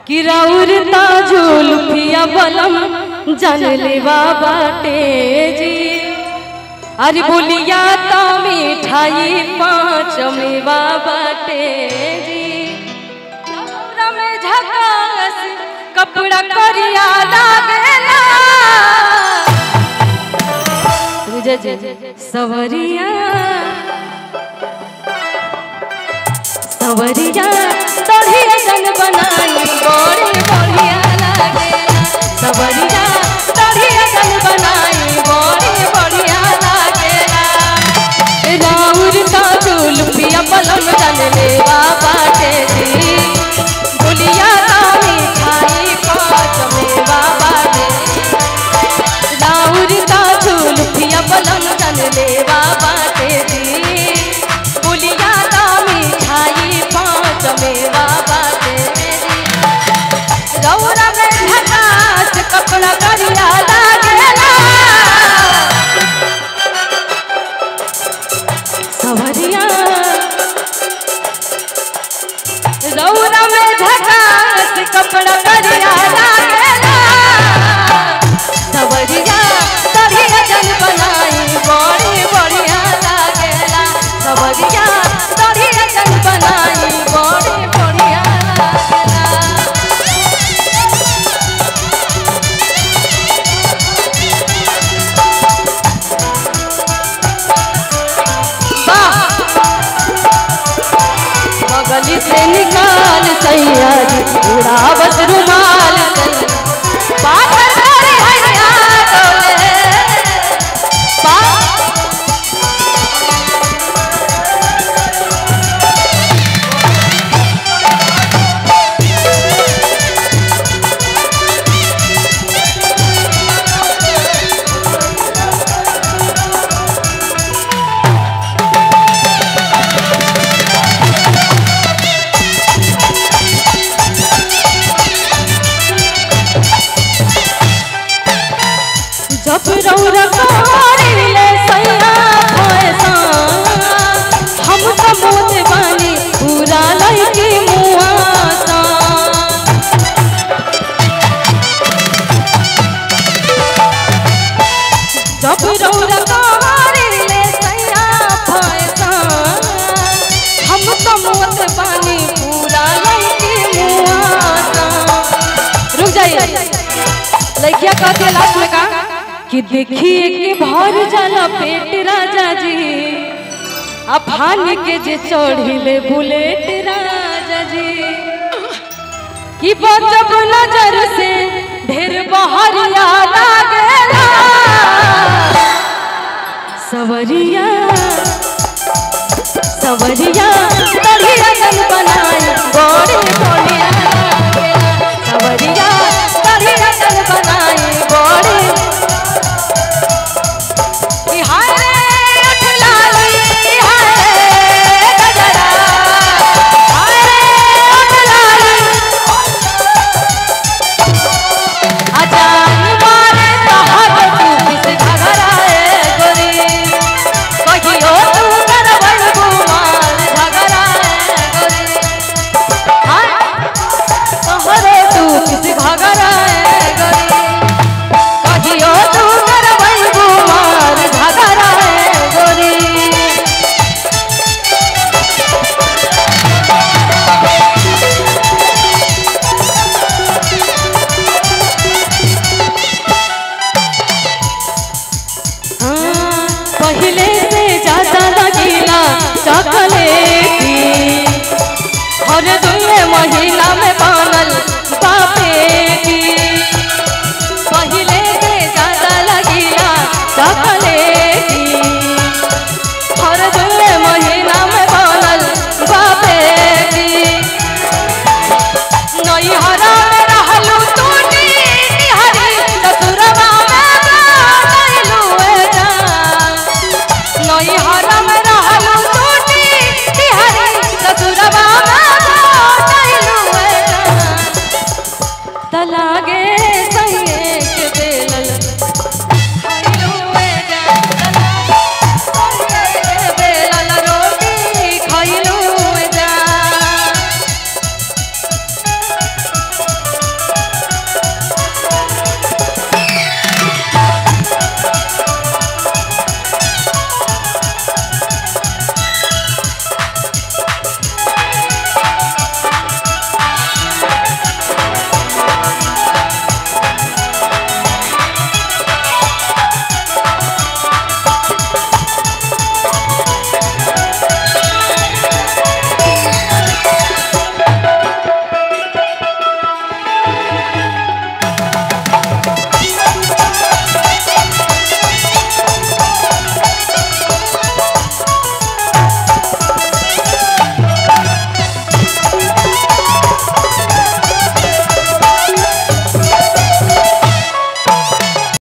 कि राउर ताजुल फिया बलम जान लेवा बाटे जी अरे बोलिया तो मिठाई पाँच मेवा बाटे जी कपड़ा में झकास कपड़ा करिया लागेला तुझे जे सवरिया सवरिया तोढ़िया जन बनाई बड़ी बढ़िया लागेला सवरिया तोढ़िया जन बनाई बड़ी बढ़िया लागेला राउर का चूल पिया पलम जन लेवा बाटे जी बोलिया तामी खाई पाँच मेवा बाटे राउर का चूल पिया पलम जन लेवा बाटे जी बोलिया तामी खाई पाँच मेवा बाटे जी रौरा में झकास कपड़ा करिया लागेला सवरिया रौरा में झकास कपड़ा करिया लागेला सवरिया तभिया जन बनाई बड़ी बढ़िया लागेला सवरिया तभिया जन बनाई बड़ी बढ़िया लागेला वाह बगली से निकाल सैया उड़ावत रुमाल सैया पाथर मारे हरिया डोले पा- जब रौरा कारिले सैया फैसा हम कमोत बानी पूरा लइकी मुआसा जब रौरा कारिले सैया फैसा हम कमोत बानी पूरा लइकी मुआसा रुक जाइए लड़किया कहती है लास्ट में का कि देखिए कि भर जाला पेट राजा जी अफान के जे चढ़िले बुलेट राजा जी कि बचब नजर से ढेर बहरिया लागेला सवरिया सवरिया बढ़िया जन बनाई बड़ी बढ़िया लागेला सवरिया बढ़िया जन बनाई बड़ी कि हाय रे उठ लाली हाय रे गजरा हाय रे उठ लाली अजान मारे तहर तू किस घगराए गोरी कहियो तू करवल गुमान झगराए गोरी हाय तहरे तू किस घगराए गोरी कहियो तू करवल गुमान झगराए गोरी हाँ, पहले से ज्यादा लगीला चॉकलेटी हर दुए महीना में बनल बापेटी पहले से ज्यादा लगीला चॉकलेटी हर दुए महीना में बनल बापेटी नैहरा में रहलू तू निहरी ससुरवा में गइलू ए जान नैहरा में रहलू तू निहरी ससुरवा में गइलू ए जान तलागे